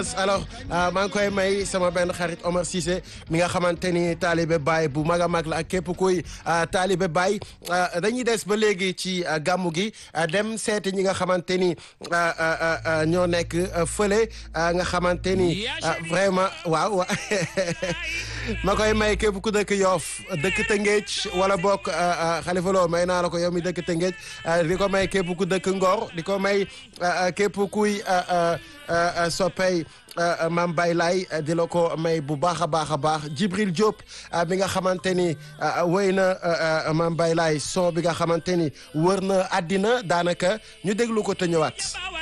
alors maa ngi koy may sama benn xarit Omar Cissé mi nga xamante ni taalibe Baye bu mag a mag la ak képp kuy taalibe Baye dañuy des ba léegi ci gàmmu gi dem seeti ñi nga xamante ni ñoo nekk fële nga xamante ni vraiment waaw ma koy may képp ku dëkk Yoff dëkk Tëngéej wala bokk Xalifa Lo may naa la ko yow mi dëkk Tëngéej di ko may képp ku dëkk Ngor di ko may képp kuy soppey Mame Baye Laye di la ko may bu baax a baax a baax Djibril Diop bi nga xamante ni wéy na Mame Baye Laye son bi nga xamante ni wër na àddina daanaka ñu déglu ko te ñëwaat